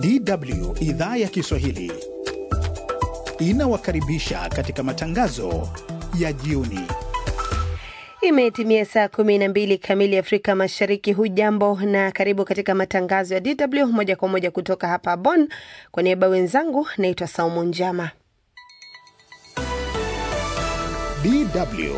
DW idhaa ya Kiswahili inawakaribisha katika matangazo ya jioni. Imetimia saa kumi na mbili kamili Afrika Mashariki. Hujambo na karibu katika matangazo ya DW moja kwa moja kutoka hapa Bonn. Kwa niaba wenzangu, naitwa Saumu Njama. DW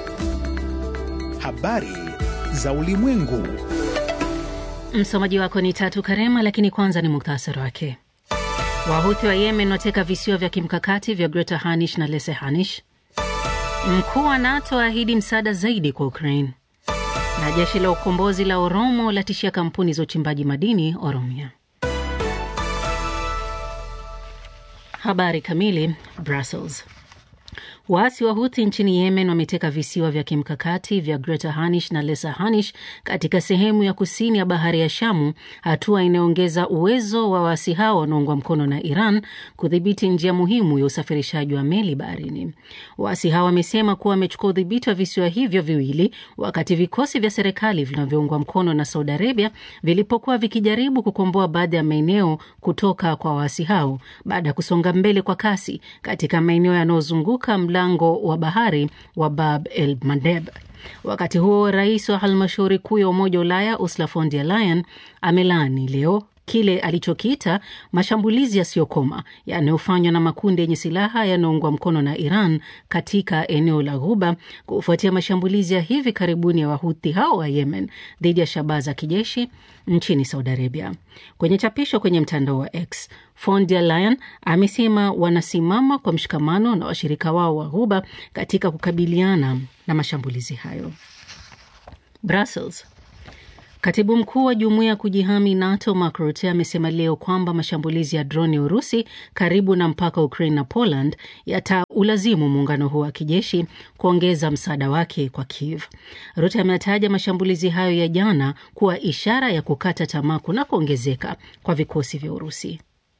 habari za ulimwengu. Msomaji wako ni Tatu Karema, lakini kwanza ni muktasari wake. Wahuthi wa Yemen wateka visiwa vya kimkakati vya Greater Hanish na Lesser Hanish. Mkuu wa NATO aahidi msaada zaidi kwa Ukraine, na jeshi la ukombozi la Oromo latishia kampuni za uchimbaji madini Oromia. Habari kamili. Brussels. Waasi wa Huthi nchini Yemen wameteka visiwa vya kimkakati vya Greater Hanish na Lesser Hanish katika sehemu ya kusini ya bahari ya Shamu, hatua inayoongeza uwezo wa waasi hao wanaoungwa mkono na Iran kudhibiti njia muhimu ya usafirishaji wa meli baharini. Waasi hao wamesema kuwa wamechukua udhibiti wa visiwa hivyo viwili wakati vikosi vya serikali vinavyoungwa mkono na Saudi Arabia vilipokuwa vikijaribu kukomboa baadhi ya maeneo kutoka kwa waasi hao baada ya kusonga mbele kwa kasi katika maeneo yanayozunguka mlango wa bahari wa Bab el Mandeb. Wakati huo rais wa halmashauri kuu ya Umoja wa Ulaya Ursula von der Leyen amelaani leo kile alichokiita mashambulizi yasiyokoma yanayofanywa na makundi yenye silaha yanayoungwa mkono na Iran katika eneo la Ghuba kufuatia mashambulizi ya hivi karibuni ya wahuthi hao wa Yemen dhidi ya shabaha za kijeshi nchini Saudi Arabia. Kwenye chapisho kwenye mtandao wa X, von der Leyen amesema wanasimama kwa mshikamano na washirika wao wa Ghuba katika kukabiliana na mashambulizi hayo. Brussels. Katibu mkuu wa jumuiya ya kujihami NATO Mark Rutte amesema leo kwamba mashambulizi ya droni ya Urusi karibu na mpaka wa Ukraine na Poland yataulazimu muungano huo wa kijeshi kuongeza msaada wake kwa Kiev. Rutte ametaja mashambulizi hayo ya jana kuwa ishara ya kukata tamaa kunakoongezeka kwa vikosi vya Urusi.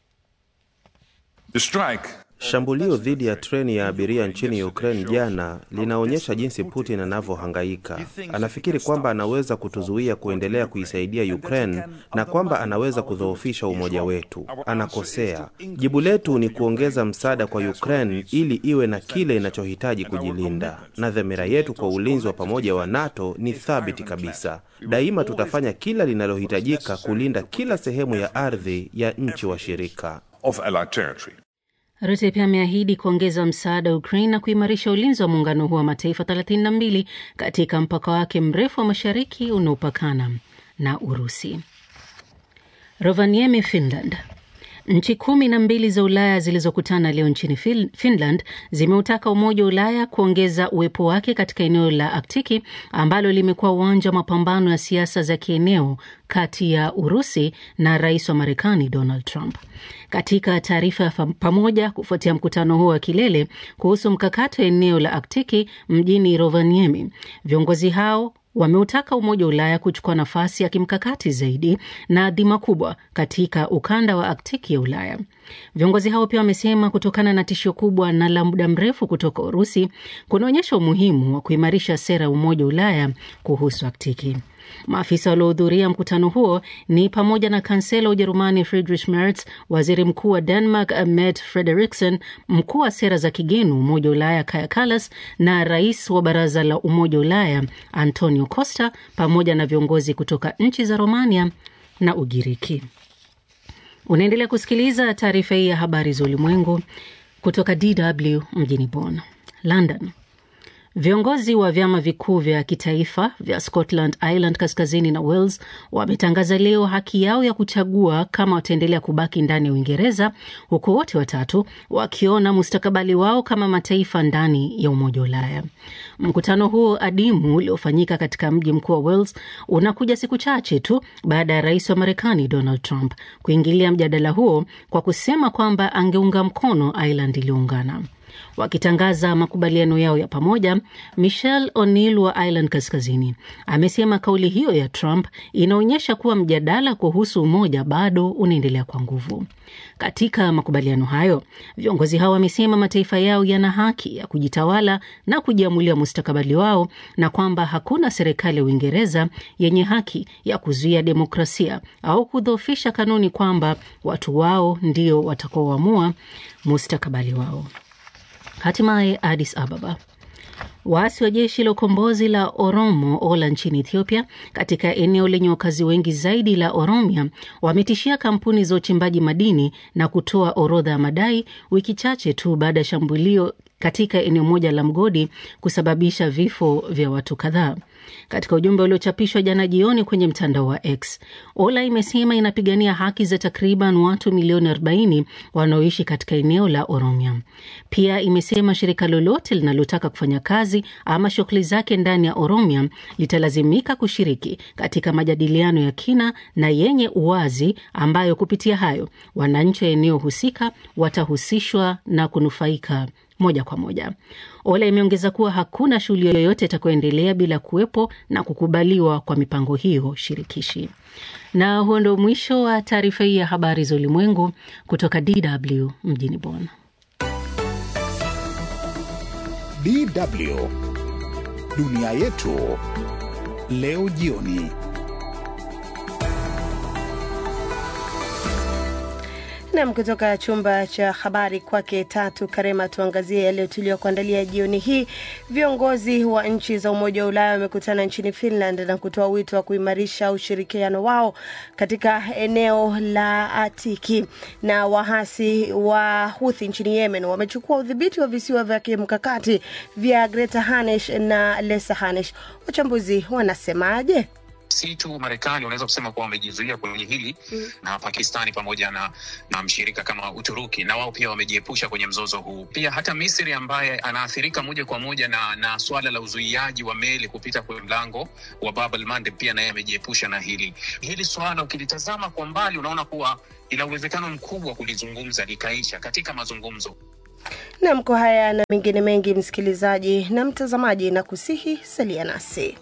The strike Shambulio dhidi ya treni ya abiria nchini Ukraine jana linaonyesha jinsi Putin anavyohangaika. Anafikiri kwamba anaweza kutuzuia kuendelea kuisaidia Ukraine na kwamba anaweza kudhoofisha umoja wetu. Anakosea. Jibu letu ni kuongeza msaada kwa Ukraine ili iwe na kile inachohitaji kujilinda, na dhamira yetu kwa ulinzi wa pamoja wa NATO ni thabiti kabisa. Daima tutafanya kila linalohitajika kulinda kila sehemu ya ardhi ya nchi washirika. of Allied territory. Rutte pia ameahidi kuongeza msaada wa Ukraine na kuimarisha ulinzi wa muungano huo wa mataifa 32 katika mpaka wake mrefu wa mashariki unaopakana na Urusi. Rovaniemi, Finland. Nchi kumi na mbili za Ulaya zilizokutana leo nchini Finland zimeutaka Umoja wa Ulaya kuongeza uwepo wake katika eneo la Aktiki ambalo limekuwa uwanja wa mapambano ya siasa za kieneo kati ya Urusi na rais wa Marekani Donald Trump. Katika taarifa ya pamoja kufuatia mkutano huo wa kilele kuhusu mkakati wa eneo la Aktiki mjini Rovaniemi, viongozi hao wameutaka Umoja wa Ulaya kuchukua nafasi ya kimkakati zaidi na dhima kubwa katika ukanda wa Aktiki ya Ulaya. Viongozi hao pia wamesema kutokana na tishio kubwa na la muda mrefu kutoka Urusi kunaonyesha umuhimu wa kuimarisha sera ya Umoja wa Ulaya kuhusu Aktiki. Maafisa waliohudhuria mkutano huo ni pamoja na kansela wa Ujerumani Friedrich Merz, waziri mkuu wa Denmark Mette Frederiksen, mkuu wa sera za kigeni Umoja wa Ulaya Kaja Kallas na rais wa Baraza la Umoja wa Ulaya Antonio Costa, pamoja na viongozi kutoka nchi za Romania na Ugiriki. Unaendelea kusikiliza taarifa hii ya habari za ulimwengu kutoka DW mjini Bonn. London. Viongozi wa vyama vikuu vya kitaifa vya Scotland, Ireland kaskazini na Wales wametangaza leo haki yao ya kuchagua kama wataendelea kubaki ndani ya Uingereza, huku wote watatu wakiona mustakabali wao kama mataifa ndani ya Umoja wa Ulaya. Mkutano huo adimu uliofanyika katika mji mkuu wa Wales unakuja siku chache tu baada ya rais wa Marekani Donald Trump kuingilia mjadala huo kwa kusema kwamba angeunga mkono Ireland iliyoungana. Wakitangaza makubaliano yao ya pamoja, Michelle O'Neill wa Ireland Kaskazini amesema kauli hiyo ya Trump inaonyesha kuwa mjadala kuhusu umoja bado unaendelea kwa nguvu. Katika makubaliano hayo, viongozi hao wamesema mataifa yao yana haki ya kujitawala na kujiamulia mustakabali wao na kwamba hakuna serikali ya Uingereza yenye haki ya kuzuia demokrasia au kudhoofisha kanuni kwamba watu wao ndio watakaoamua mustakabali wao. Hatimaye Addis Ababa. Waasi wa jeshi la ukombozi la Oromo Ola nchini Ethiopia, katika eneo lenye wakazi wengi zaidi la Oromia, wametishia kampuni za uchimbaji madini na kutoa orodha ya madai, wiki chache tu baada ya shambulio katika eneo moja la mgodi kusababisha vifo vya watu kadhaa. Katika ujumbe uliochapishwa jana jioni kwenye mtandao wa X, Ola imesema inapigania haki za takriban watu milioni 40 wanaoishi katika eneo la Oromia. Pia imesema shirika lolote linalotaka kufanya kazi ama shughuli zake ndani ya Oromia litalazimika kushiriki katika majadiliano ya kina na yenye uwazi, ambayo kupitia hayo wananchi wa eneo husika watahusishwa na kunufaika moja kwa moja. Ola imeongeza kuwa hakuna shughuli yoyote itakayoendelea bila kuwepo na kukubaliwa kwa mipango hiyo shirikishi. Na huo ndio mwisho wa taarifa hii ya habari za ulimwengu kutoka DW mjini Bonn. DW dunia yetu leo jioni. Nam, kutoka chumba cha habari kwake Tatu Karema, tuangazie yaliyo tuliokuandalia jioni hii. Viongozi wa nchi za Umoja wa Ulaya wamekutana nchini Finland na kutoa wito wa kuimarisha ushirikiano wao katika eneo la Atiki. Na wahasi wa Huthi nchini Yemen wamechukua udhibiti wa visiwa vya kimkakati vya Greta Hanesh na Lesa Hanesh. Wachambuzi wanasemaje? si tu Marekani unaweza kusema kuwa wamejizuia kwenye hili mm. na Pakistani pamoja na, na mshirika kama Uturuki na wao pia wamejiepusha kwenye mzozo huu. Pia hata Misri ambaye anaathirika moja kwa moja na, na swala la uzuiaji wa meli kupita kwenye mlango wa Bab el Mandeb pia naye amejiepusha na hili. Hili swala ukilitazama kwa mbali unaona kuwa ina uwezekano mkubwa wa kulizungumza likaisha katika mazungumzo. Nam, kwa haya na mengine mengi, msikilizaji na mtazamaji, na kusihi salia nasi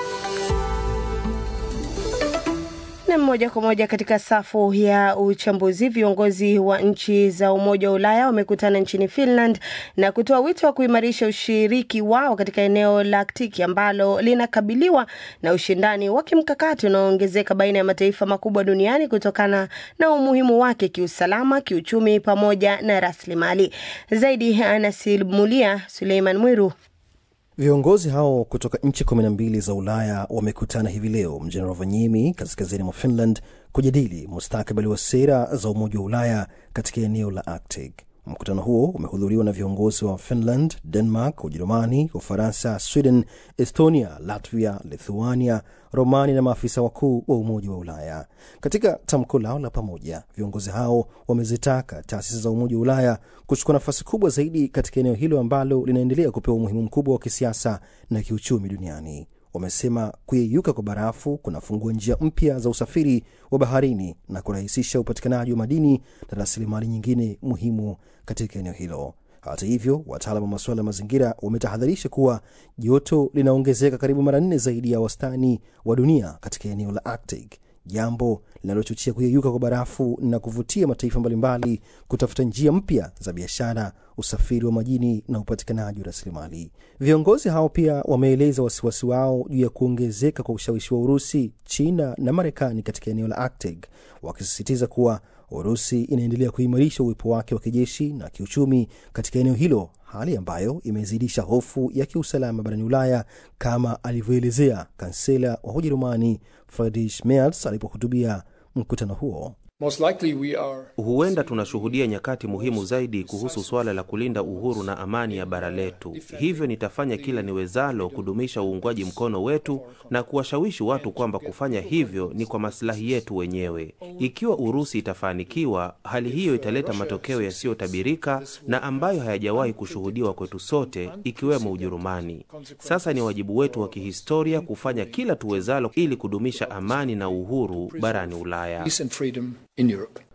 na moja kwa moja katika safu ya uchambuzi. Viongozi wa nchi za Umoja wa Ulaya wamekutana nchini Finland na kutoa wito wa kuimarisha ushiriki wao katika eneo la Aktiki ambalo linakabiliwa na ushindani wa kimkakati unaoongezeka baina ya mataifa makubwa duniani kutokana na umuhimu wake kiusalama, kiuchumi pamoja na rasilimali. Zaidi anasimulia Suleiman Mwiru. Viongozi hao kutoka nchi kumi na mbili za Ulaya wamekutana hivi leo mjini Rovaniemi, kaskazini mwa Finland, kujadili mustakabali wa sera za Umoja wa Ulaya katika eneo la Arctic. Mkutano huo umehudhuriwa na viongozi wa Finland, Denmark, Ujerumani, Ufaransa, Sweden, Estonia, Latvia, Lithuania, Romani na maafisa wakuu wa Umoja wa Ulaya. Katika tamko lao la pamoja, viongozi hao wamezitaka taasisi za Umoja wa Ulaya kuchukua nafasi kubwa zaidi katika eneo hilo ambalo linaendelea kupewa umuhimu mkubwa wa kisiasa na kiuchumi duniani. Wamesema kuyeyuka kwa barafu kunafungua njia mpya za usafiri wa baharini na kurahisisha upatikanaji wa madini na rasilimali nyingine muhimu katika eneo hilo. Hata hivyo, wataalam wa masuala ya mazingira wametahadharisha kuwa joto linaongezeka karibu mara nne zaidi ya wastani wa dunia katika eneo la Arctic, jambo linalochochea kuyeyuka kwa barafu na kuvutia mataifa mbalimbali kutafuta njia mpya za biashara, usafiri wa majini na upatikanaji wa rasilimali. Viongozi hao pia wameeleza wasiwasi wao juu ya kuongezeka kwa ushawishi wa Urusi, China na Marekani katika eneo la Arctic, wakisisitiza kuwa Urusi inaendelea kuimarisha uwepo wake wa kijeshi na kiuchumi katika eneo hilo, hali ambayo imezidisha hofu ya kiusalama barani Ulaya, kama alivyoelezea kansela wa Ujerumani Friedrich Merz alipohutubia mkutano huo. Most likely we are... Huenda tunashuhudia nyakati muhimu zaidi kuhusu suala la kulinda uhuru na amani ya bara letu. Hivyo nitafanya kila niwezalo kudumisha uungwaji mkono wetu na kuwashawishi watu kwamba kufanya hivyo ni kwa masilahi yetu wenyewe. Ikiwa Urusi itafanikiwa, hali hiyo italeta matokeo yasiyotabirika na ambayo hayajawahi kushuhudiwa kwetu sote, ikiwemo Ujerumani. Sasa ni wajibu wetu wa kihistoria kufanya kila tuwezalo ili kudumisha amani na uhuru barani Ulaya. peace and freedom in Europe.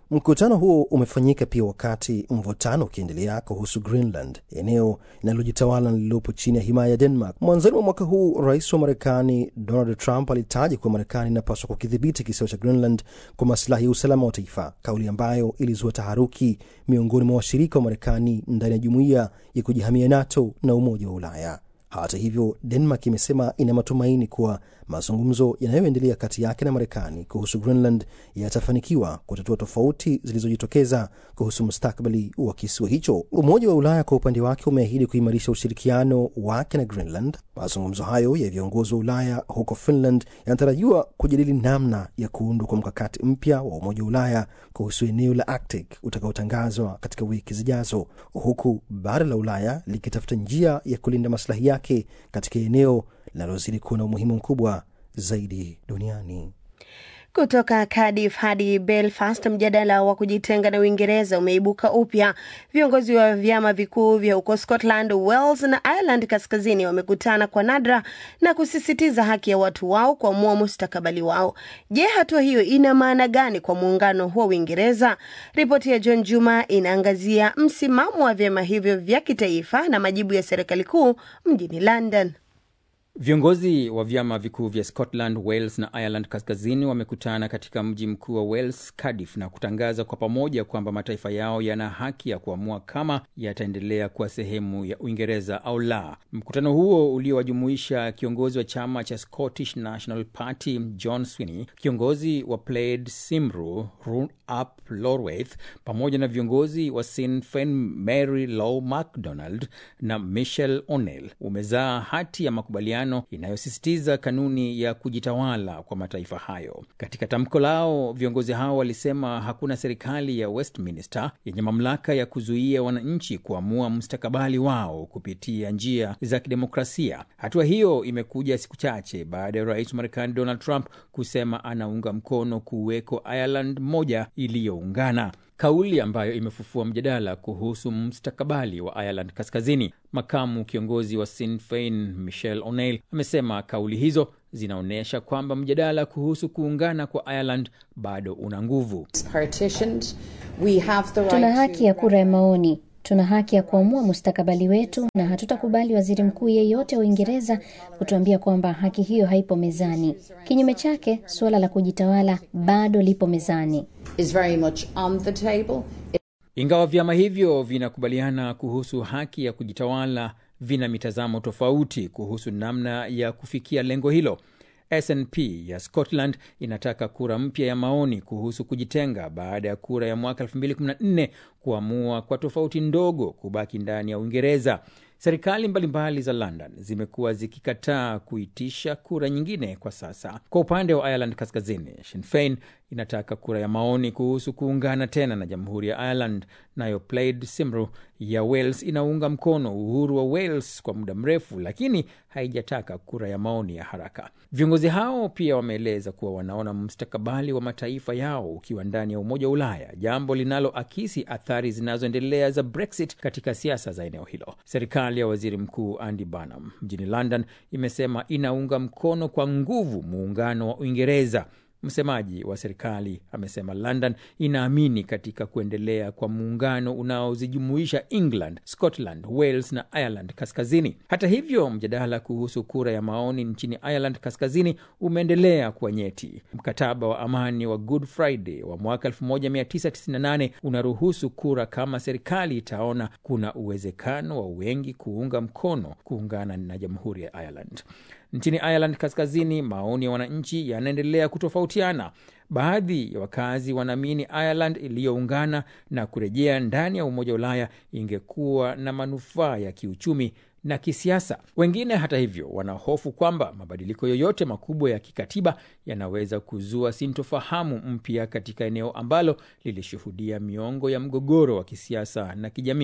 Mkutano huo umefanyika pia wakati mvutano ukiendelea kuhusu Greenland, eneo linalojitawala lililopo chini ya himaya ya Denmark. Mwanzoni mwa mwaka huu, rais wa Marekani Donald Trump alitaja kuwa Marekani inapaswa kukidhibiti kisiwa cha Greenland kwa masilahi ya usalama wa taifa, kauli ambayo ilizua taharuki miongoni mwa washirika wa Marekani ndani ya jumuiya ya kujihamia NATO na Umoja wa Ulaya. Hata hivyo, Denmark imesema ina matumaini kuwa mazungumzo yanayoendelea kati yake na Marekani kuhusu Greenland yatafanikiwa kutatua tofauti zilizojitokeza kuhusu mustakabali wa kisiwa hicho. Umoja wa Ulaya kwa upande wake umeahidi kuimarisha ushirikiano wake na Greenland. Mazungumzo hayo ya viongozi wa Ulaya huko Finland yanatarajiwa kujadili namna ya kuundwa kwa mkakati mpya wa Umoja wa Ulaya kuhusu eneo la Arctic utakaotangazwa katika wiki zijazo, huku bara la Ulaya likitafuta njia ya kulinda maslahi yake katika eneo linalozidi kuwa na umuhimu mkubwa zaidi duniani. Kutoka Cardiff hadi Belfast, mjadala wa kujitenga na Uingereza umeibuka upya. Viongozi wa vyama vikuu vya huko Scotland, Wales na Ireland Kaskazini wamekutana kwa nadra na kusisitiza haki ya watu wao kuamua mustakabali wao. Je, hatua hiyo ina maana gani kwa muungano huo Uingereza? Ripoti ya John Juma inaangazia msimamo wa vyama hivyo vya kitaifa na majibu ya serikali kuu mjini London. Viongozi wa vyama vikuu vya Scotland, Wales na Ireland Kaskazini wamekutana katika mji mkuu wa Wales, Cardiff, na kutangaza kwa pamoja kwamba mataifa yao yana haki ya kuamua kama yataendelea kuwa sehemu ya Uingereza au la. Mkutano huo uliowajumuisha kiongozi wa chama cha Scottish National Party John Swinney, kiongozi wa Plaid Cymru Run Up Lorwaith, pamoja na viongozi wa Sinn Féin Mary Law MacDonald na Michelle O'Neill umezaa hati ya makubaliano inayosisitiza kanuni ya kujitawala kwa mataifa hayo. Katika tamko lao, viongozi hao walisema hakuna serikali ya Westminster yenye mamlaka ya kuzuia wananchi kuamua mustakabali wao kupitia njia za kidemokrasia. Hatua hiyo imekuja siku chache baada ya rais wa Marekani Donald Trump kusema anaunga mkono kuweko Ireland moja iliyoungana kauli ambayo imefufua mjadala kuhusu mustakabali wa Ireland Kaskazini. Makamu kiongozi wa Sinn Féin Michelle O'Neill amesema kauli hizo zinaonyesha kwamba mjadala kuhusu kuungana kwa Ireland bado una nguvu. Tuna haki ya kura ya maoni, tuna haki ya kuamua mustakabali wetu, na hatutakubali waziri mkuu yeyote wa Uingereza kutuambia kwamba haki hiyo haipo mezani. Kinyume chake, suala la kujitawala bado lipo mezani. is very much on the table. Ingawa vyama hivyo vinakubaliana kuhusu haki ya kujitawala, vina mitazamo tofauti kuhusu namna ya kufikia lengo hilo. SNP ya Scotland inataka kura mpya ya maoni kuhusu kujitenga baada ya kura ya mwaka 2014 kuamua kwa tofauti ndogo kubaki ndani ya Uingereza. Serikali mbalimbali za London zimekuwa zikikataa kuitisha kura nyingine kwa sasa. Kwa upande wa Ireland Kaskazini, Sinn Féin inataka kura ya maoni kuhusu kuungana tena na jamhuri ya Ireland, nayo Plaid Cymru ya Wales inaunga mkono uhuru wa Wales kwa muda mrefu, lakini haijataka kura ya maoni ya haraka. Viongozi hao pia wameeleza kuwa wanaona mustakabali wa mataifa yao ukiwa ndani ya Umoja wa Ulaya, jambo linaloakisi athari zinazoendelea za Brexit katika siasa za eneo hilo. Serikali ya waziri mkuu Andy Burnham mjini London imesema inaunga mkono kwa nguvu muungano wa Uingereza. Msemaji wa serikali amesema London inaamini katika kuendelea kwa muungano unaozijumuisha England, Scotland, Wales na Ireland Kaskazini. Hata hivyo, mjadala kuhusu kura ya maoni nchini Ireland Kaskazini umeendelea kuwa nyeti. Mkataba wa amani wa Good Friday wa mwaka 1998 unaruhusu kura kama serikali itaona kuna uwezekano wa wengi kuunga mkono kuungana na jamhuri ya Ireland. Nchini Ireland Kaskazini, maoni ya wananchi yanaendelea kutofautiana. Baadhi ya wakazi wanaamini Ireland iliyoungana na kurejea ndani ya Umoja wa Ulaya ingekuwa na manufaa ya kiuchumi na kisiasa. Wengine hata hivyo wanahofu kwamba mabadiliko yoyote makubwa ya kikatiba yanaweza kuzua sintofahamu mpya katika eneo ambalo lilishuhudia miongo ya mgogoro wa kisiasa na kijamii.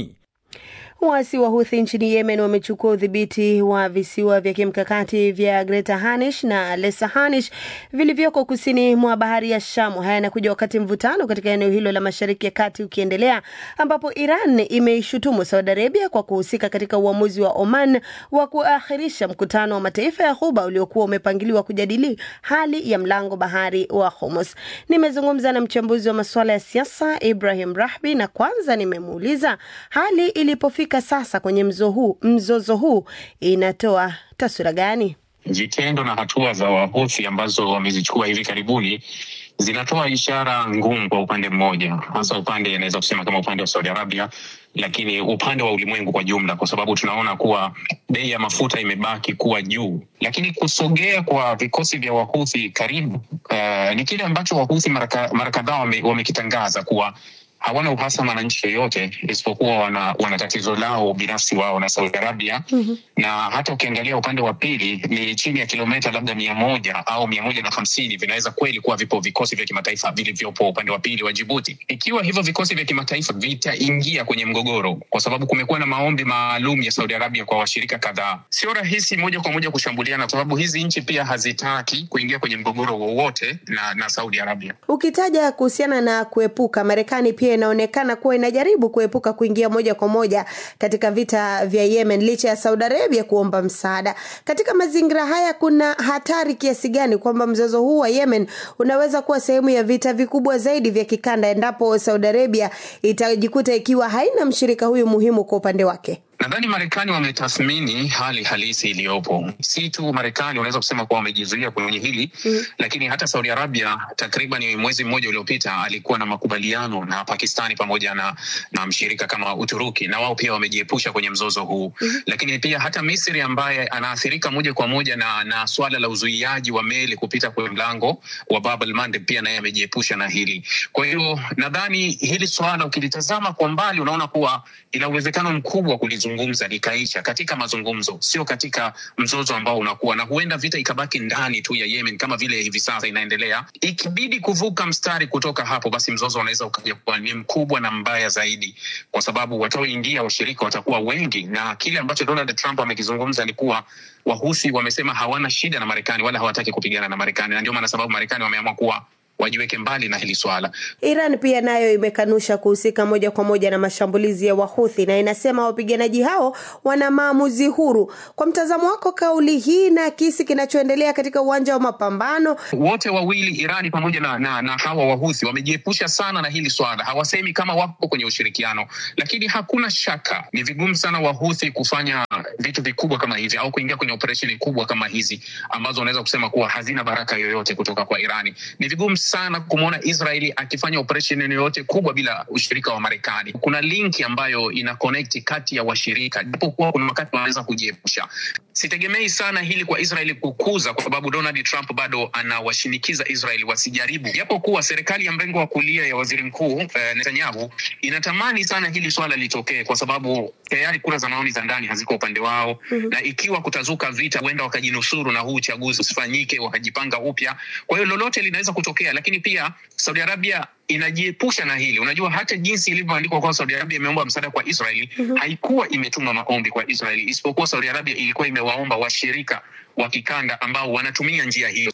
Waasi wa Houthi nchini Yemen wamechukua udhibiti wa visiwa vya kimkakati vya Greater Hanish na Lesser Hanish vilivyoko kusini mwa bahari ya Shamu. Haya yanakuja wakati mvutano katika eneo hilo la Mashariki ya Kati ukiendelea, ambapo Iran imeishutumu Saudi Arabia kwa kuhusika katika uamuzi wa Oman wa kuakhirisha mkutano wa mataifa ya Ghuba uliokuwa umepangiliwa kujadili hali ya mlango bahari wa Hormuz. Nimezungumza na mchambuzi wa masuala ya siasa Ibrahim Rahbi, na kwanza nimemuuliza hali ilipofika sasa kwenye mzo huu, mzozo huu inatoa taswira gani? Vitendo na hatua za Wahuthi ambazo wamezichukua hivi karibuni zinatoa ishara ngumu kwa upande mmoja, hasa upande inaweza kusema kama upande wa Saudi Arabia, lakini upande wa ulimwengu kwa jumla, kwa sababu tunaona kuwa bei ya mafuta imebaki kuwa juu. Lakini kusogea kwa vikosi vya Wahuthi karibu, uh, ni kile ambacho Wahuthi mara kadhaa wamekitangaza wame kuwa hawana uhasama na nchi yoyote isipokuwa wana, wana tatizo lao binafsi wao na Saudi Arabia mm-hmm. na hata ukiangalia upande wa pili ni chini ya kilomita labda mia moja au mia moja na hamsini vinaweza kweli kuwa vipo vikosi vya kimataifa vilivyopo upande wa pili wa Jibuti. Ikiwa hivyo vikosi vya kimataifa vitaingia kwenye mgogoro, kwa sababu kumekuwa na maombi maalum ya Saudi Arabia kwa washirika kadhaa, sio rahisi moja kwa moja kushambuliana, kwa sababu hizi nchi pia hazitaki kuingia kwenye mgogoro wowote na, na Saudi Arabia. Ukitaja kuhusiana na kuepuka, Marekani pia inaonekana kuwa inajaribu kuepuka kuingia moja kwa moja katika vita vya Yemen licha ya Saudi Arabia kuomba msaada. Katika mazingira haya, kuna hatari kiasi gani kwamba mzozo huu wa Yemen unaweza kuwa sehemu ya vita vikubwa zaidi vya kikanda endapo Saudi Arabia itajikuta ikiwa haina mshirika huyu muhimu kwa upande wake? Nadhani Marekani wametathmini hali halisi iliyopo. Si tu Marekani unaweza kusema kuwa wamejizuia kwenye hili mm. Lakini hata Saudi Arabia takriban mwezi mmoja uliopita alikuwa na makubaliano na Pakistani pamoja na, na mshirika kama Uturuki, na wao pia wamejiepusha kwenye mzozo huu mm. Lakini pia hata Misri ambaye anaathirika moja kwa moja na, na swala la uzuiaji wa meli kupita kwenye mlango wa Bab el Mandeb pia naye amejiepusha na hili. Kwa hiyo nadhani hili swala ukilitazama kwa mbali unaona kuwa ina uwezekano mkubwa kulizu zungumza likaisha katika mazungumzo, sio katika mzozo ambao unakuwa na huenda vita ikabaki ndani tu ya Yemen kama vile hivi sasa inaendelea. Ikibidi kuvuka mstari kutoka hapo, basi mzozo unaweza ukaja kuwa ni mkubwa na mbaya zaidi, kwa sababu wataoingia washirika watakuwa wengi, na kile ambacho Donald Trump amekizungumza ni kuwa Wahusi wamesema hawana shida na Marekani wala hawataki kupigana na Marekani, na ndio maana sababu Marekani wameamua kuwa wajiweke mbali na hili swala. Iran pia nayo imekanusha kuhusika moja kwa moja na mashambulizi ya Wahuthi na inasema wapiganaji hao wana maamuzi huru. Kwa mtazamo wako, kauli hii na kisi kinachoendelea katika uwanja wa mapambano, wote wawili Irani pamoja na, na, na hawa Wahuthi wamejiepusha sana na hili swala, hawasemi kama wako kwenye ushirikiano, lakini hakuna shaka ni vigumu sana Wahuthi kufanya vitu vikubwa kama hivi au kuingia kwenye operesheni kubwa kama hizi ambazo unaweza kusema kuwa hazina baraka yoyote kutoka kwa Irani. Ni vigumu sana kumwona Israeli akifanya operesheni yoyote kubwa bila ushirika wa Marekani. Kuna linki ambayo ina connect kati ya washirika, japokuwa kuna wakati wanaweza kujiepusha. Sitegemei sana hili kwa Israeli kukuza, kwa sababu Donald Trump bado anawashinikiza Israeli wasijaribu, japokuwa serikali ya mrengo wa kulia ya waziri mkuu eh, Netanyahu inatamani sana hili swala litokee, kwa sababu tayari kura za maoni za ndani haziko upande wao mm-hmm. na ikiwa kutazuka vita, huenda wakajinusuru na huu uchaguzi usifanyike, wakajipanga upya. Kwa hiyo lolote linaweza kutokea, lakini pia Saudi Arabia inajiepusha na hili. Unajua, hata jinsi ilivyoandikwa kwa Saudi Arabia imeomba msaada kwa Israeli mm-hmm. haikuwa imetuma maombi kwa Israeli, isipokuwa Saudi Arabia ilikuwa imewaomba washirika wa kikanda ambao wanatumia njia hiyo.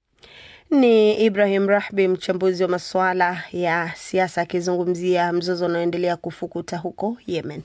Ni Ibrahim Rahbi, mchambuzi wa masuala ya siasa, akizungumzia mzozo unaoendelea kufukuta huko Yemen.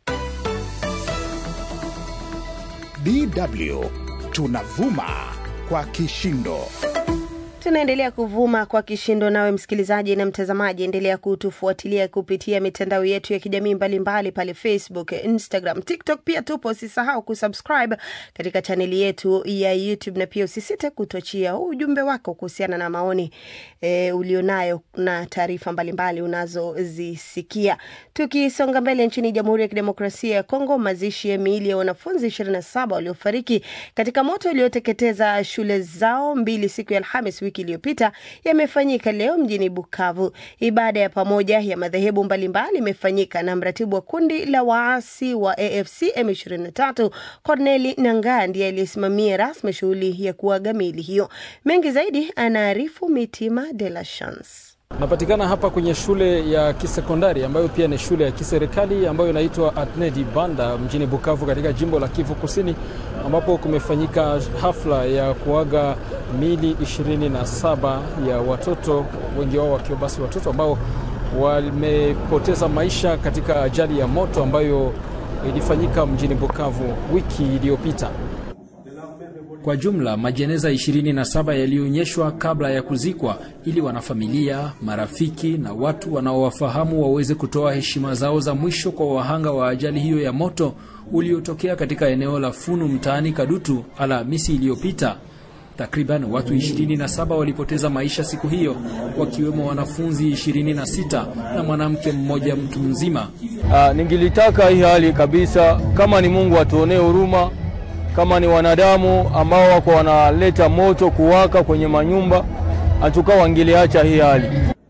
DW tunavuma kwa kishindo. Tunaendelea kuvuma kwa kishindo, nawe msikilizaji na mtazamaji, endelea kutufuatilia kupitia mitandao yetu ya kijamii mbalimbali pale Facebook, Instagram, TikTok. Pia tupo, usisahau kusubscribe katika chaneli yetu ya YouTube, na pia usisite kutuachia ujumbe wako kuhusiana na maoni e, ulionayo na taarifa mbalimbali unazozisikia. Tukisonga mbele, nchini Jamhuri ya Kidemokrasia ya Kongo, mazishi ya miili ya wanafunzi 27 waliofariki katika moto ulioteketeza shule zao mbili siku ya Alhamis wiki iliyopita yamefanyika leo mjini Bukavu. Ibada ya pamoja ya madhehebu mbalimbali imefanyika na mratibu wa kundi la waasi wa AFC M23 Corneli Nangaa ndiye aliyesimamia rasmi shughuli ya kuaga miili hiyo. Mengi zaidi anaarifu Mitima de la Chance. Napatikana hapa kwenye shule ya kisekondari ambayo pia ni shule ya kiserikali ambayo inaitwa Atnedi Banda mjini Bukavu katika jimbo la Kivu Kusini, ambapo kumefanyika hafla ya kuaga mili 27 ya watoto, wengi wao wakiwa basi watoto ambao wamepoteza maisha katika ajali ya moto ambayo ilifanyika mjini Bukavu wiki iliyopita. Kwa jumla majeneza 27 yaliyoonyeshwa kabla ya kuzikwa ili wanafamilia, marafiki na watu wanaowafahamu waweze kutoa heshima zao za mwisho kwa wahanga wa ajali hiyo ya moto uliotokea katika eneo la Funu mtaani Kadutu Alhamisi iliyopita. Takriban watu 27 walipoteza maisha siku hiyo, wakiwemo wanafunzi 26 na mwanamke mmoja mtu mzima. Uh, ningilitaka hii hali kabisa, kama ni Mungu atuonee huruma kama ni wanadamu ambao wako wanaleta moto kuwaka kwenye manyumba, hatuka wangeliacha hii hali.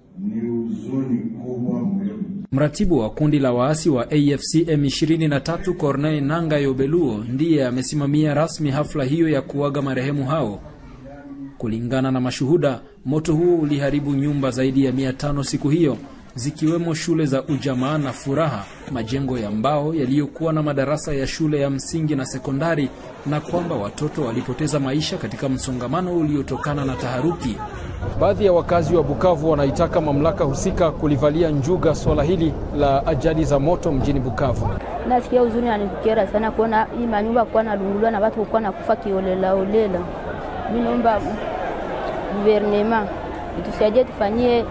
Mratibu wa kundi la waasi wa AFC M23 Corneille Nanga Yobeluo ndiye amesimamia rasmi hafla hiyo ya kuaga marehemu hao. Kulingana na mashuhuda, moto huo uliharibu nyumba zaidi ya mia tano siku hiyo zikiwemo shule za Ujamaa na Furaha, majengo ya mbao yaliyokuwa na madarasa ya shule ya msingi na sekondari, na kwamba watoto walipoteza maisha katika msongamano uliotokana na taharuki. Baadhi ya wakazi wa Bukavu wanaitaka mamlaka husika kulivalia njuga swala hili la ajali za moto mjini Bukavu. Nasikia huzuni, anikera sana kuona hii manyumba kuwa nalunguliwa na watu kuwa nakufa kiolela olela. Mi naomba guvernema itusaidie, tufanyie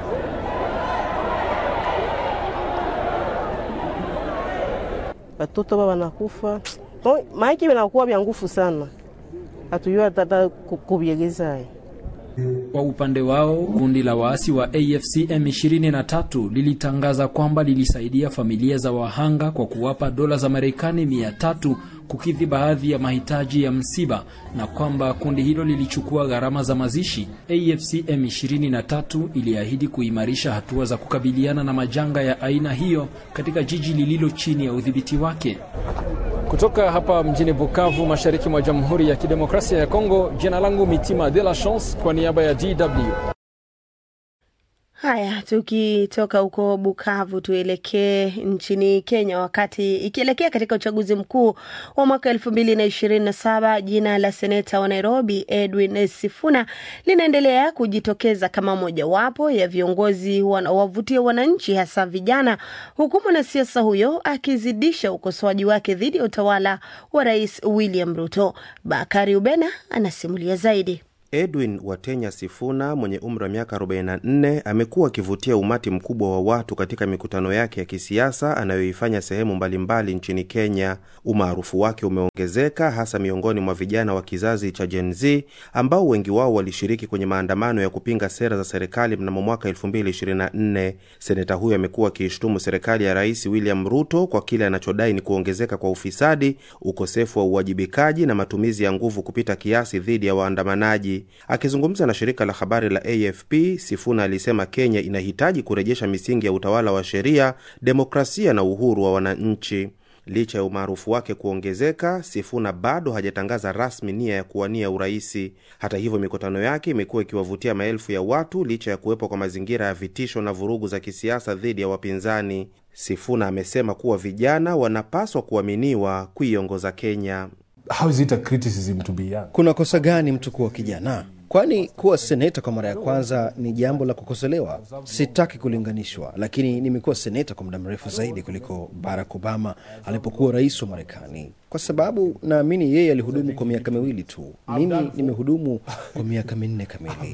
watoto ba wanakufa maiki vinakuwa vya nguvu sana, hatujua tata kuvyegeza. Kwa upande wao kundi la waasi wa AFC M23 lilitangaza kwamba lilisaidia familia za wahanga kwa kuwapa dola za Marekani mia tatu kukidhi baadhi ya mahitaji ya msiba na kwamba kundi hilo lilichukua gharama za mazishi. AFC M23 iliahidi kuimarisha hatua za kukabiliana na majanga ya aina hiyo katika jiji lililo chini ya udhibiti wake. Kutoka hapa mjini Bukavu, mashariki mwa Jamhuri ya Kidemokrasia ya Kongo, jina langu Mitima de la Chance kwa niaba ya DW. Haya, tukitoka huko Bukavu tuelekee nchini Kenya. Wakati ikielekea katika uchaguzi mkuu wa mwaka elfu mbili na ishirini na saba, jina la seneta wa Nairobi Edwin Sifuna linaendelea kujitokeza kama mojawapo ya viongozi wanaowavutia wananchi, hasa vijana, huku mwanasiasa huyo akizidisha ukosoaji wake dhidi ya utawala wa Rais William Ruto. Bakari Ubena anasimulia zaidi. Edwin Watenya Sifuna mwenye umri wa miaka 44 amekuwa akivutia umati mkubwa wa watu katika mikutano yake ya kisiasa anayoifanya sehemu mbalimbali nchini Kenya. Umaarufu wake umeongezeka hasa miongoni mwa vijana wa kizazi cha Gen Z ambao wengi wao walishiriki kwenye maandamano ya kupinga sera za serikali mnamo mwaka 2024. Seneta huyo amekuwa akiishtumu serikali ya Rais William Ruto kwa kile anachodai ni kuongezeka kwa ufisadi, ukosefu wa uwajibikaji na matumizi ya nguvu kupita kiasi dhidi ya waandamanaji. Akizungumza na shirika la habari la AFP, Sifuna alisema Kenya inahitaji kurejesha misingi ya utawala wa sheria, demokrasia na uhuru wa wananchi. Licha ya umaarufu wake kuongezeka, Sifuna bado hajatangaza rasmi nia ya kuwania uraisi. Hata hivyo, mikutano yake imekuwa ikiwavutia maelfu ya watu licha ya kuwepo kwa mazingira ya vitisho na vurugu za kisiasa dhidi ya wapinzani. Sifuna amesema kuwa vijana wanapaswa kuaminiwa kuiongoza Kenya. How is it a criticism to be young? Kuna kosa gani mtu kuwa kijana? Kwani kuwa seneta kwa mara ya kwanza ni jambo la kukosolewa? Sitaki kulinganishwa, lakini nimekuwa seneta kwa muda mrefu zaidi kuliko Barack Obama alipokuwa rais wa Marekani, kwa sababu naamini yeye alihudumu kwa miaka miwili tu. Mimi nimehudumu kwa miaka minne kamili.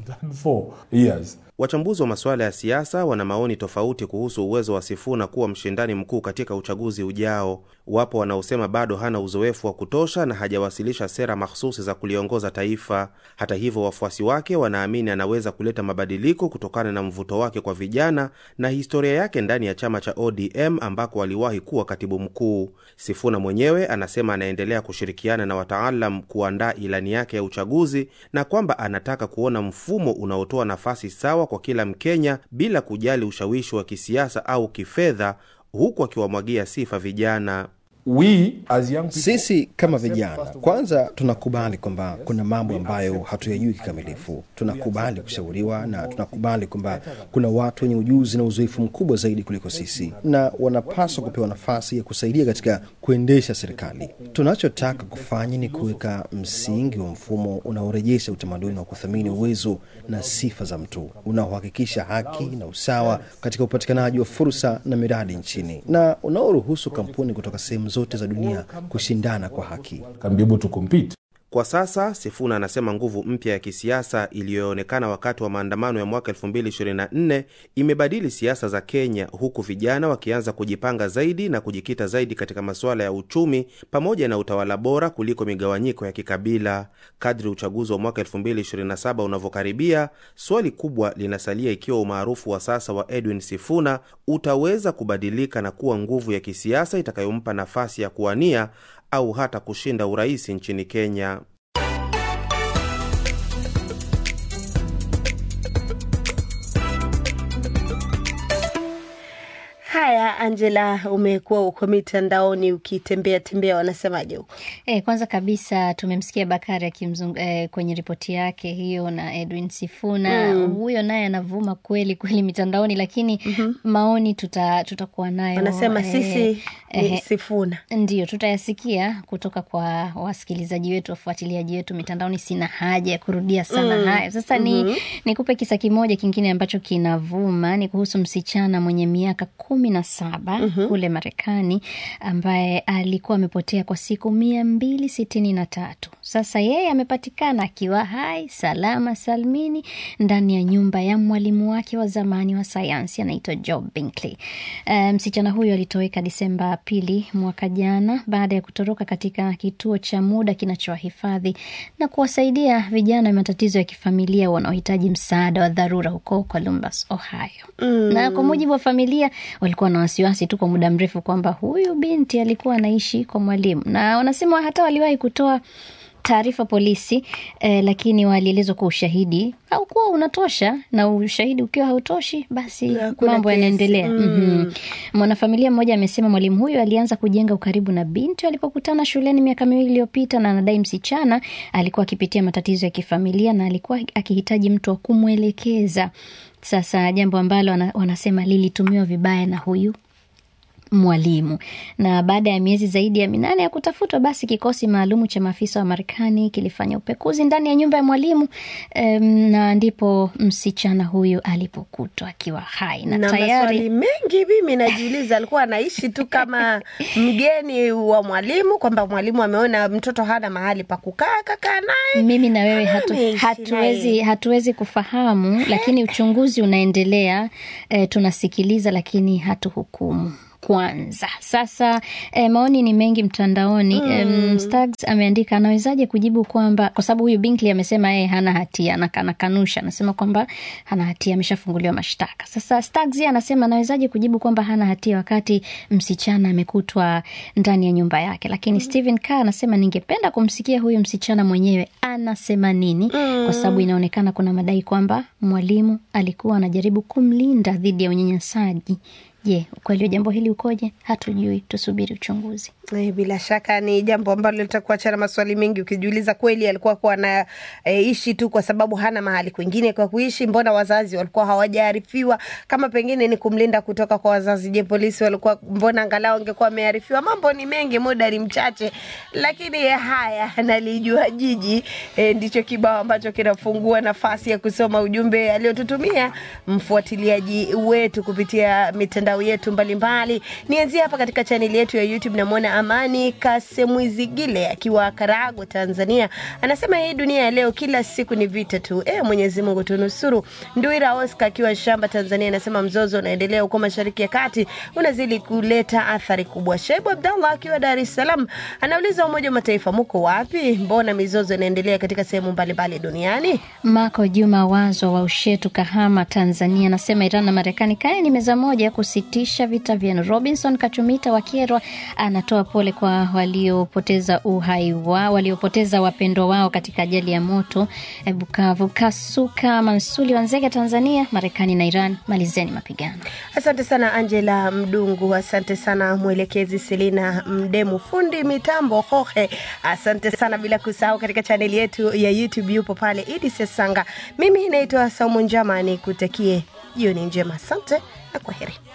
Wachambuzi wa masuala ya siasa wana maoni tofauti kuhusu uwezo wa Sifuna kuwa mshindani mkuu katika uchaguzi ujao. Wapo wanaosema bado hana uzoefu wa kutosha na hajawasilisha sera mahsusi za kuliongoza taifa. Hata hivyo, wafuasi wake wanaamini anaweza kuleta mabadiliko kutokana na mvuto wake kwa vijana na historia yake ndani ya chama cha ODM ambako aliwahi kuwa katibu mkuu. Sifuna mwenyewe anasema anaendelea kushirikiana na wataalam kuandaa ilani yake ya uchaguzi na kwamba anataka kuona mfumo unaotoa nafasi sawa kwa kila Mkenya bila kujali ushawishi wa kisiasa au kifedha, huku akiwamwagia sifa vijana. we as young people, Sisi kama vijana, kwanza tunakubali kwamba kuna mambo ambayo hatuyajui kikamilifu. Tunakubali kushauriwa na tunakubali kwamba kuna watu wenye ujuzi na uzoefu mkubwa zaidi kuliko sisi, na wanapaswa kupewa nafasi ya kusaidia katika kuendesha serikali. Tunachotaka kufanya ni kuweka msingi wa mfumo unaorejesha utamaduni wa kuthamini uwezo na sifa za mtu, unaohakikisha haki na usawa katika upatikanaji wa fursa na miradi nchini, na unaoruhusu kampuni kutoka sehemu zote za dunia kushindana kwa haki. can be able to compete. Kwa sasa Sifuna anasema nguvu mpya ya kisiasa iliyoonekana wakati wa maandamano ya mwaka 2024 imebadili siasa za Kenya, huku vijana wakianza kujipanga zaidi na kujikita zaidi katika masuala ya uchumi pamoja na utawala bora kuliko migawanyiko ya kikabila. Kadri uchaguzi wa mwaka 2027 unavyokaribia, swali kubwa linasalia ikiwa umaarufu wa sasa wa Edwin Sifuna utaweza kubadilika na kuwa nguvu ya kisiasa itakayompa nafasi ya kuwania au hata kushinda urais nchini Kenya. Haya, Angela, umekuwa uko mitandaoni ukitembea tembea, wanasemaje huko? E, kwanza kabisa tumemsikia Bakari akimzung e, kwenye ripoti yake hiyo na Edwin Sifuna Mm. huyo naye anavuma kweli kweli mitandaoni, lakini maoni tuta tutakuwa nayo Wanasema eh, sisi ni eh, Sifuna. Ndio, tutayasikia kutoka kwa wasikilizaji wetu, wafuatiliaji wetu mitandaoni. Sina haja ya kurudia sana Mm. hayo. Sasa ni Mhm. nikupe kisa kimoja kingine ambacho kinavuma, ni kuhusu msichana mwenye miaka kumi na saba Mhm. kule Marekani ambaye alikuwa amepotea kwa siku mia mbili sitini na tatu. Sasa yeye amepatikana akiwa hai salama salmini ndani ya nyumba ya mwalimu wake wa zamani wa sayansi anaitwa Job Binkley. Eh, msichana huyo alitoweka Disemba pili mwaka jana baada ya kutoroka katika kituo cha muda kinachowahifadhi na kuwasaidia vijana wa matatizo ya kifamilia wanaohitaji msaada wa dharura huko Columbus, Ohio. Mm. Na kwa mujibu wa familia, walikuwa na wasiwasi tu kwa muda mrefu kwamba huyu binti alikuwa anaishi kwa mwalimu, na wanasema hata waliwahi kutoa taarifa polisi eh, lakini walielezwa kwa ushahidi haukuwa unatosha, na ushahidi ukiwa hautoshi, basi Hakuna mambo kesi. yanaendelea. Mm. Mhm. Mwanafamilia mmoja amesema mwalimu huyo alianza kujenga ukaribu na binti walipokutana shuleni miaka miwili iliyopita, na anadai msichana alikuwa akipitia matatizo ya kifamilia na alikuwa akihitaji mtu wa kumwelekeza. Sasa jambo ambalo wana- wanasema lilitumiwa vibaya na huyu mwalimu. Na baada ya miezi zaidi ya minane ya kutafutwa, basi kikosi maalumu cha maafisa wa Marekani kilifanya upekuzi ndani ya nyumba ya mwalimu em, na ndipo msichana huyu alipokutwa akiwa hai na, na maswali tayari mengi mimi najiuliza, alikuwa anaishi tu kama mgeni wa mwalimu, kwamba mwalimu ameona mtoto hana mahali pa kukaa, kakaa naye. mimi na wewe hatu, Ameishi hatuwezi, naye. hatuwezi kufahamu, lakini uchunguzi unaendelea. E, tunasikiliza lakini hatuhukumu kwanza. Sasa e, maoni ni mengi mtandaoni. Mm. E, Stags ameandika anawezaje kujibu kwamba kwa sababu huyu Binkley amesema yeye hana hatia, ana- anakanusha, anasema kwamba hana hatia, ameshafunguliwa mashtaka. Sasa Stags yeye anasema anawezaje kujibu kwamba hana hatia wakati msichana amekutwa ndani ya nyumba yake. Lakini Stephen Carr anasema ningependa kumsikia huyu msichana mwenyewe anasema nini, kwa sababu inaonekana kuna madai kwamba mwalimu alikuwa anajaribu kumlinda dhidi ya unyanyasaji. Je, ukweli wa jambo hili ukoje? Hatujui, tusubiri uchunguzi. Eh, Bila shaka ni jambo ambalo litakuacha na maswali mengi, ukijiuliza kweli alikuwa kuwa anaishi tu kwa sababu hana mahali kwingine kwa kuishi? Mbona wazazi walikuwa hawajaarifiwa? Kama pengine ni kumlinda kutoka kwa wazazi, je, polisi walikuwa mbona angalau wangekuwa wamearifiwa? Mambo ni mengi, muda ni mchache, lakini eh, haya nalijua jiji eh, ndicho kibao ambacho kinafungua nafasi ya kusoma ujumbe aliotutumia mfuatiliaji wetu kupitia mitandao yetu mbalimbali. Nianzie hapa katika chaneli yetu ya YouTube, namwona Amani Kasemwizigile akiwa Karagwe, Tanzania, anasema hii dunia ya leo kila siku ni vita tu. E, Mwenyezi Mungu tunusuru. Nduira Oscar akiwa Shamba, Tanzania, anasema mzozo unaendelea huko Mashariki ya Kati unazidi kuleta athari kubwa. Shaibu Abdallah akiwa Dar es Salaam anauliza Umoja wa Mataifa muko wapi? Mbona mizozo inaendelea katika sehemu mbalimbali duniani? Mako Juma Wazo wa Ushetu, Kahama, Tanzania, anasema Iran na Marekani kaeni meza moja kusitisha vita vyenu. Robinson Kachumita wa Kyerwa anatoa pole kwa waliopoteza uhai wao, waliopoteza wapendwa wao katika ajali ya moto eh, Bukavu. Kasuka Mansuli wa Nzega, Tanzania. Marekani na Iran, malizeni mapigano. Asante sana Angela Mdungu, asante sana mwelekezi Selina Mdemu, fundi mitambo Hohe, asante sana, bila kusahau katika chaneli yetu ya YouTube yupo pale Idi Sesanga. Mimi naitwa Saumu Njama, nikutakie jioni njema, asante na kwaheri.